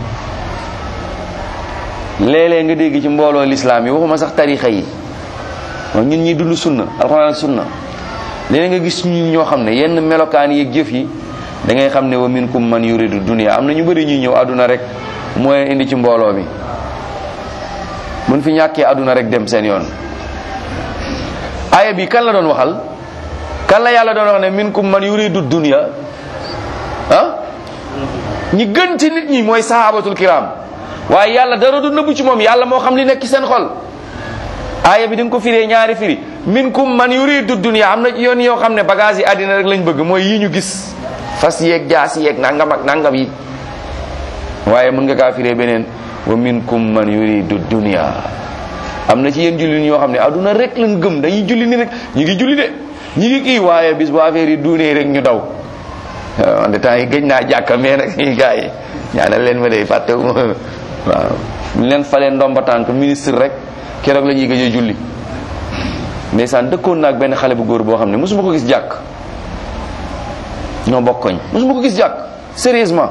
léeg-léeg nga dégg ci mbooloo lislaam yi waxuma sax tarixa yi waaw ñun ñi dund sunna alxuraan ak sunna léeg nga gis ñu ñoo xam ne yenn melokaan yi jëf yi da ngay xam ne wa minkum man yuridu dunya am na ñu bëri ñuy ñëw àdduna rek mooy indi ci mbooloo mi mun fi ñàkkee àdduna rek dem seen yoon aaya bi kan la doon waxal kan la yàlla doon wax ne minkum man yuridu dunya ah ñi gën ci nit ñi mooy sahabatul kiram waaye yàlla dara du nëbbu ci moom yàlla moo xam li nekk ci seen xol aaya bi da nga ko firee ñaari firi minkum man yuridu dunya am na yoon yoo xam ne bagage yi àddina rek lañ bëgg mooy yi ñu gis fas yeeg jaas yeeg nangam ak nangam yi waaye mën nga kaa firee beneen wa minkum man yuridu dunya am na ci yéen julli ñoo xam ne àdduna rek lañ gëm dañuy julli ni rek ñu ngi julli de ñu ngi kii waaye bis bu affaire yi duunee rek ñu daw man de temps yi gëj naa jàkka mais nag yi gars yi ñaanal leen ma day fàtte waaw ñu leen falee ndomba tànk ministre rek keroog la ñuy gëj a julli ndeysaan dëkkoon naag benn xale bu góor boo xam ne mosuma ko gis jàkk ñoo bokkoñ mosuma ko gis jàkk sérieusement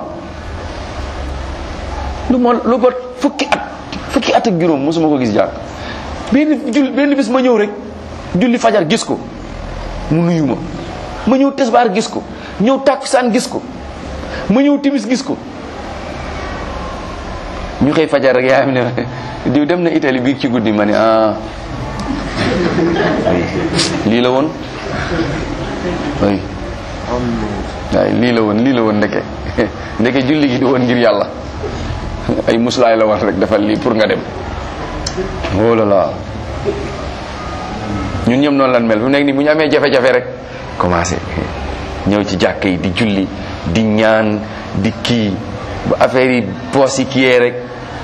lu ma lu ba fukki at fukki at ak juróom mosuma ko gis jàkk benn jul benn bis ma ñëw rek julli fajar gis ko mu nuyu ma ma ñëw tesbaar gis ko ñëw tàkkusaan gis ko ma ñëw timis gis ko ñu xëy fajar rek yaa ne diw dem na Italie biig ci guddi ma ne ah lii la woon ay waay lii la woon lii la woon ndeke ndeke julli gi di woon ngir yàlla ay muslaay la woon rek defal lii pour nga dem oh là là ñun ñëpp noonu lan mel fu nekk nii bu ñu amee jafe-jafe rek commencé ñëw ci jàkk yi di julli di ñaan di kii bu affaire yi poos yi kiyee rek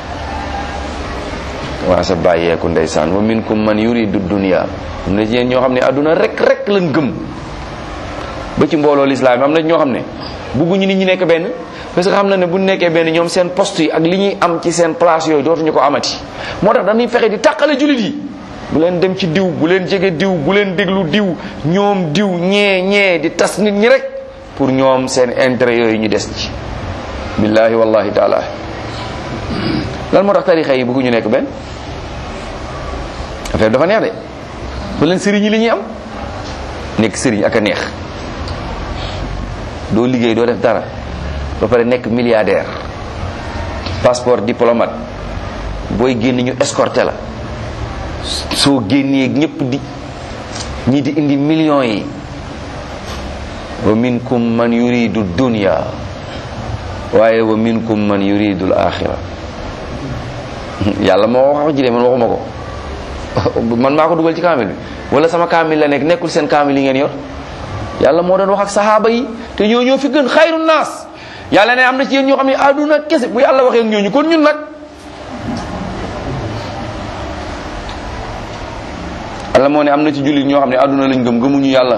waa sa bàyyeeku ndeysaan wa minkum man yuridu dunya am na ci yéen ñoo xam ne àdduna rek rek lañ gëm ba ci mbooloo lislaam am na ñoo xam ne bugguñu nit ñi nekk benn parce que xam na ne bu nekkee benn ñoom seen poste yi ak li ñuy am ci seen place yooyu dootuñu ko amati moo tax dañuy fexe di tàqale jullit yi bu leen dem ci diw bu leen jege diw bu leen déglu diw ñoom diw ñee ñee di tas nit ñi rek pour ñoom seen intérêt yooyu ñu des ci billahi wallahi taala lan moo tax tarixa yi bëgguñu nekk benn affaire dafa neex de bu leen sëriñ yi li ñuy am nekk sëriñ ak a neex doo liggéey doo def dara ba pare nekk milliardaire passeport diplomate booy génn ñu escorté la soo génnee ñëpp di ñi di indi millions yi wa minkum man yuridu dunya waaye wa minkum man yuridu al axira yàlla moo wax ji de man waxuma ko man maa ko dugal ci kaamil bi wala sama kaamil la nekk nekkul seen kaamil yi ngeen yor yàlla moo doon wax ak sahaaba yi te ñoo ñoo fi gën xayru naas yàlla ne am na ci yéen ñoo xam ne àdduna kese bu yàlla waxee ak ñooñu kon ñun nag yàlla moo ne am na ci jullit ñoo xam ne àdduna lañ gëm gëmuñu yàlla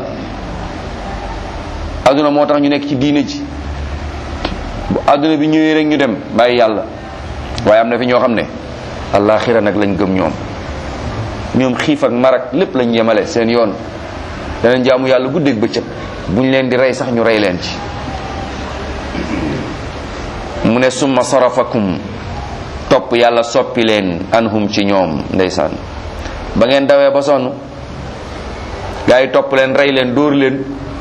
àdduna moo tax ñu nekk ci diine ji bu àdduna bi ñëwee rek ñu dem bàyyi yàlla waaye am na fi ñoo xam ne àllaaxira nag lañ gëm ñoom ñoom xiif ak marak lépp lañ yemale seen yoon danañ jaamu yàlla guddeeg bëccëg buñ leen di rey sax ñu rey leen ci mu ne summa sarafakum topp yàlla soppi leen anhum ci ñoom ndeysaan ba ngeen dawee ba sonn gaa yi topp leen rey leen dóor leen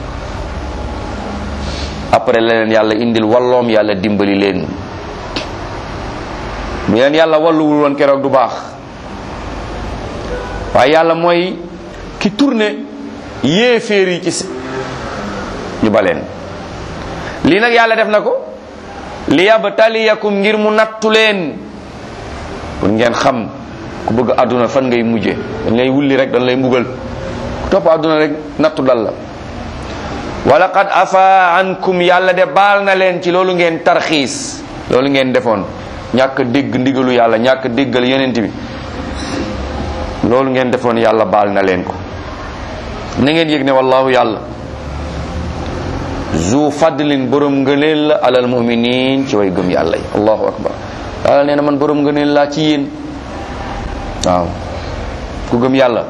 après la leen yàlla indil walloom yàlla dimbali leen bu leen yàlla walluwul woon keroog du baax waaye yàlla mooy ki tourné yéeféer yi ci ñu baleen lii nag yàlla def na ko li yabtaliyakum ngir mu nattu leen pour ngeen xam ku bëgg àdduna fan ngay mujje dañ lay wulli rek dañ lay mbugal ku topp àdduna rek nattu dal la wala qad afa ankum yàlla de baal na leen ci loolu ngeen tarxiis loolu ngeen defoon ñàkk dégg ndigalu yàlla ñàkk déggal yonent bi loolu ngeen defoon yàlla baal na leen ko na ngeen yëg ne wallahu yàlla zu fadlin borom ngëneel la alal muminin ci way gëm yàlla yi allahu akbar yàlla nee na man borom ngëneel laa ci yéen waaw ku gëm yàlla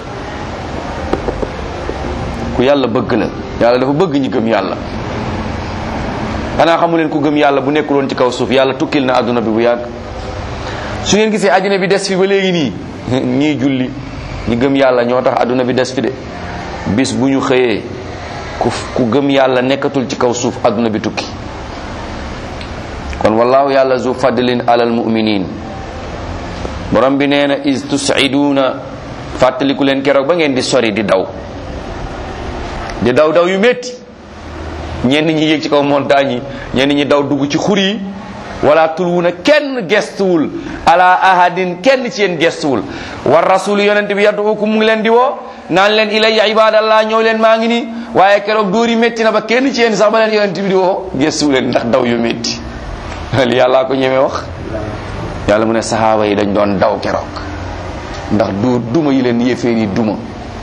ku yàlla bëgg la yàlla dafa bëgg ñi gëm yàlla xanaa xamu leen ku gëm yàlla bu nekkuloon ci kaw suuf yàlla tukkil na àdduna bi bu yàgg su ngeen gisee àdduna bi des fi ba léegi nii ñii julli ñi gëm yàlla ñoo tax àdduna bi des fi de bis bu ñu xëyee ku ku gëm yàlla nekkatul ci kaw suuf àdduna bi tukki kon wallahu yàlla zu fadlin alal muminin borom bi nee na is tusiduuna fàttaliku leen keroog ba ngeen di sori di daw di daw daw yu métti ñenn ñi yéeg ci kaw montagne yi ñenn ñi daw dugg ci xur yi wala tulwuna kenn gestuwul ala ahadin kenn ci yéen gestuwul war rasul yonent bi yadduukum mu ngi leen di woo naan leen ilayya ibadallah ñëw leen maa ngi nii waaye keroog dóor yi métti na ba kenn ci yéen sax ba leen yonent bi di woo gestuwu leen ndax daw yu métti li yàllaa ko ñemee wax yàlla mu ne sahaaba yi dañ doon daw keroog ndax dóor duma yi leen yéeféer yi duma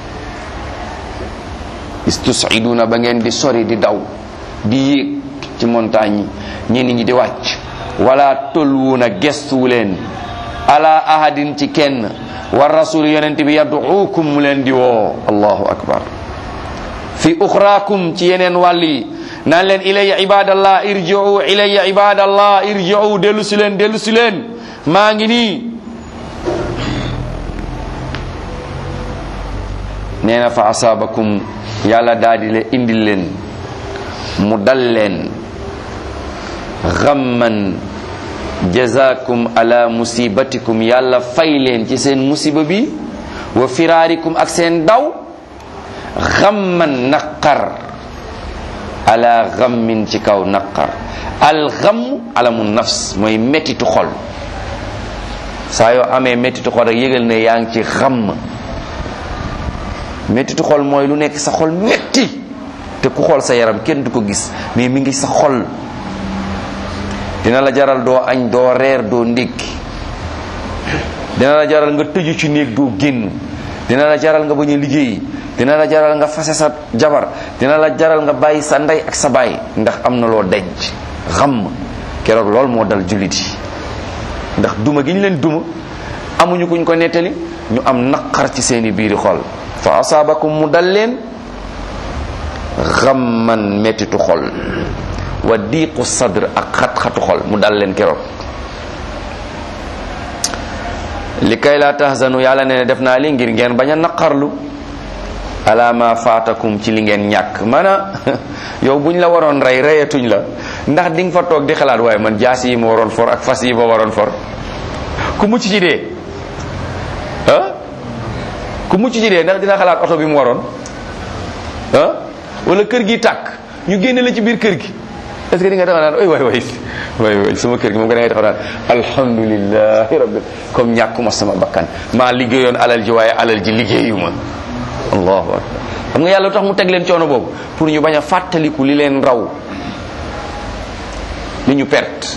istusiduna ba ngeen di sori di daw di yéeg ci montagne yi ñenn ñi di wàcc wala tolluwuna gestuwu leen ala ahadin ci kenn wa rasul yonent bi yad'uukum mu leen di woo allahu akbar fi uxraakum ci yeneen wàll yi naan leen ilayya ibadallah irji'u ilayya ibadallah irji'u dellu si leen dellu si leen maa ngi nii nee na fa asaabakum yàlla daal di le indil leen mu dal leen xamman jazakum ala musibatikum yàlla fay leen ci seen musiba bi wa firaarikum ak seen daw xamman naqar ala xammin ci kaw naqar al xam alamu nafs mooy mettitu xol saa yoo amee mettitu xol rek yëgal ne yaa ngi ci xam mettitu xol mooy lu nekk sa xol metti te ku xool sa yaram kenn du ko gis mais mi ngi sa xol dina la jaral doo añ doo reer doo ndékki dina la jaral nga tëju ci néeg doo génn dina la jaral nga bañ a liggéey dina la jaral nga fase sa jabar dina la jaral nga bàyyi sa ndey ak sa baay ndax am na loo denc xam keroog lool moo dal jullit yi ndax duma gi ñu leen duma amuñu kuñ ko nettali ñu am naqar ci seeni biiri xol fa asaabakum mu dal leen xamman mettitu xol wa diiqu sadr ak xat-xatu xol mu dal leen keroog li kay laa tahzanu yàlla ne def naa li ngir ngeen bañ a naqarlu ala ma faatakum ci li ngeen ñàkk mana yow buñ la waroon rey reyatuñ la ndax di nga fa toog di xalaat waaye man jaas yi ma waroon for ak fas yi ma waroon for ku mucc ci dee ah ku mucc ci dee ndax dina xalaat oto bi mu waroon ah wala kër gi tàkk ñu génne la ci biir kër gi est ce que di nga taxaw naan ay waay waay waay waay sama kër gi moom nga da ngay taxaw naan alhamdulilahi rabbil comme ñàkkuma sama bakkan maa liggéeyoon alal ji waaye alal ji liggéeyuma allahu akbar xam nga yàlla tax mu teg leen coono boobu pour ñu bañ a fàttaliku li leen raw li ñu perte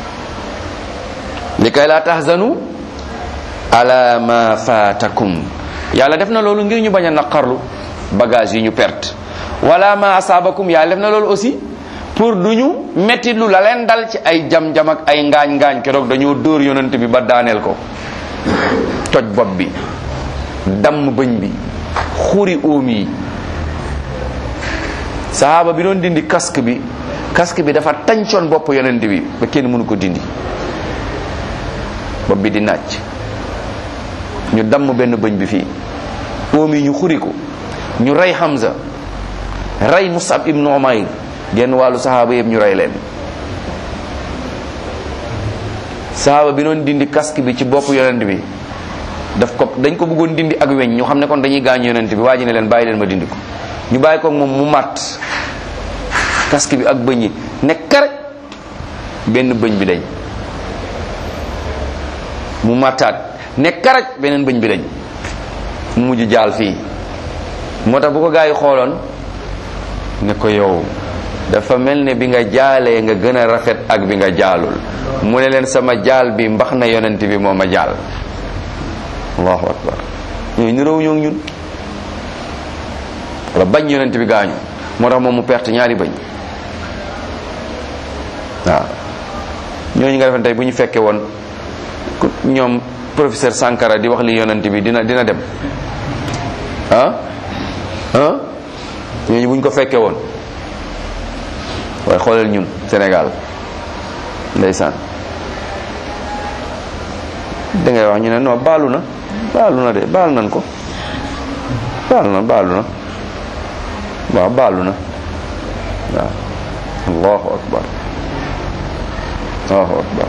li kay laa tahzanu ala ma faatakum yàlla def na loolu ngir ñu bañ a naqarlu bagage yi ñu perte wala ma asaabakum yàlla def na loolu aussi pour du ñu metti lu la leen dal ci ay jam-jam ak ay ngaañ-ngaañ keroog dañoo dóor yonent bi ba daaneel ko toj bopp bi damm bëñ bi xuri óom yi sahaaba bi doon dindi casque bi casque bi dafa tàncoon bopp yonent bi ba kenn mënu ko dindi bopp bi di nàcc ñu damm benn bëñ bi fii oom yi ñu xuri ko ñu rey Hamza rey Musab ibnu Umayr genn wàllu sahaaba yëpp ñu rey leen sahaaba bi noon dindi casque bi ci bopp yonent bi daf ko dañ ko bëggoon dindi ak weñ ñu xam ne kon dañuy gaañ yonent bi waa ji ne leen bàyyi leen ma dindi ko ñu bàyyi ko moom mu màtt casque bi ak bëñ yi ne kare benn bëñ bi dañ mu màttaat ne karaj beneen bëñ bi dañ mu mujj jaal fii moo tax bu ko gaa yi xooloon ne ko yow dafa mel ne bi nga jaalee nga gën a rafet ak bi nga jaalul mu ne leen sama jaal bi mbax na yonent bi moo ma jaal allahu akbar ñooyu nirow ñoo ñun wala bañ yonent bi gaañu moo tax moom mu perte ñaari bañ waaw ñooñu nga defen tey bu ñu fekkee woon ñoom professeur Sankara di wax li yonent bi dina dina dem ah ah ñooñu bu ñu ko fekkee woon waaye xoolal ñun Sénégal ndeysaan da ngay wax ñu ne non baalu na baalu na de baal nañ ko baalu na baalu na waaw baalu na waaw allahu akbar allahu akbar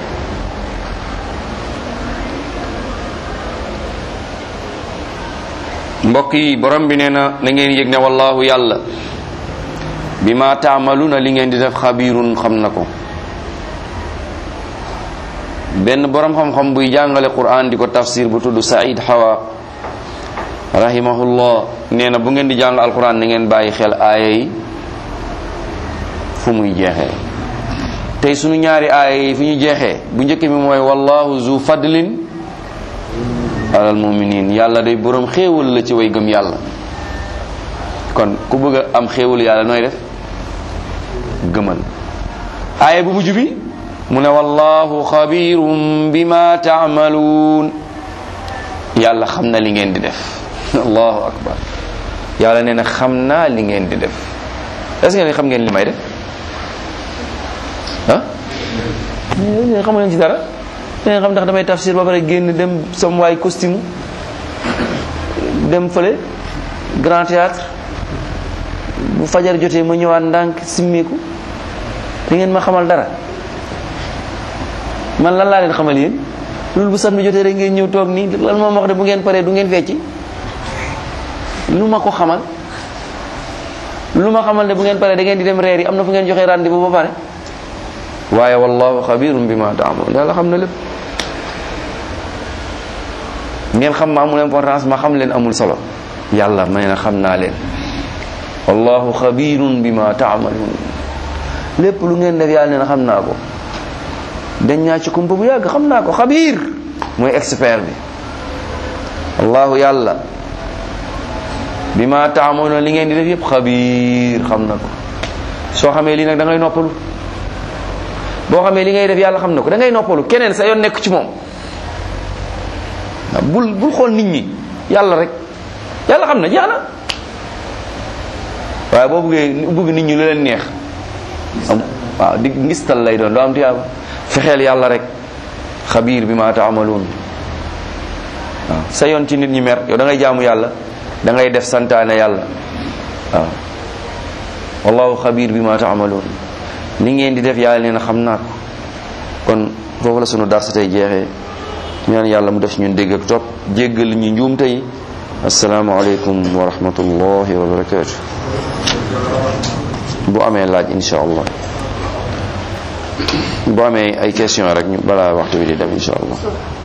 mbokk yi borom bi nee na na ngeen yëg ne wallahu yàlla bi ma taamaluna li ngeen di def xabirun xam na ko benn borom xam-xam buy jàngale quran di ko tafsir bu tudd Saïd Hawa rahimahullah nee na bu ngeen di jàng alquran na ngeen bàyyi xel aaya yi fu muy jeexee tey sunu ñaari aaya yi fu ñu jeexee bu njëkk bi mooy wallahu zu fadlin alal muminin yàlla day borom xéewal la ci way gëm yàlla kon ku bëgg a am xéewal yàlla nooy def gëmal aaya bu mujj bi mu ne wallahu xabirum bima taamaluun yàlla xam na li ngeen di def allahu akbar yàlla nee na xam naa li ngeen di def est-ce que xam ngeen li may def ah xamu leen ci dara da xam ndax damay tafsir ba pare génn dem sam waay costume dem fële grand théâtre bu fajar jotee ma ñëwaat ndànk simmeeku da ngeen ma xamal dara man lan laa leen xamal yéen loolu bu samedi jotee rek ngeen ñëw toog nii lan moom wax de bu ngeen paree du ngeen fecci lu ma ko xamal lu ma xamal ne bu ngeen paree da ngeen di dem reer yi am na fu ngeen joxee rendez-vous ba pare waaye wallahu xabirum bima taamaluun yàlla xam na lépp ngeen xam ma amul importance ma xam leen amul solo yàlla may na xam naa leen wallahu xabirun bima taamaluun lépp lu ngeen def yàlla nee na xam naa ko dañ ñaa ci kumpa bu yàgg xam naa ko xabiir mooy expert bi allahu yàlla bima taamaluun li ngeen di def yëpp xabiir xam na ko soo xamee lii nag da ngay noppalu boo xamee li ngay def yàlla xam na ko da ngay noppalu keneen sa yoon nekk ci moom bul bul xool nit ñi yàlla rek yàlla xam na jeex na waaye boo bëggee bëgg nit ñi lu leen neex am waaw di ngistal lay doon doo am tiyaaba fexeel yàlla rek xabiir bi ma taamaluun waaw sa yoon ci nit ñi mer yow da ngay jaamu yàlla da ngay def santaane yàlla waaw wallahu xabiir bi ma taamaluun li ngeen di def yàlla nee na xam naa ko kon foofu la sunu darsa tey jeexee ñaan yàlla mu def ñun dégg ak topp jéggal ñu njuum tey asalaamaaleykum wa rahmatullahi wa barakaatu bu amee laaj insha allah bu amee ay question rek ñu balaa waxtu bi di dem insha allah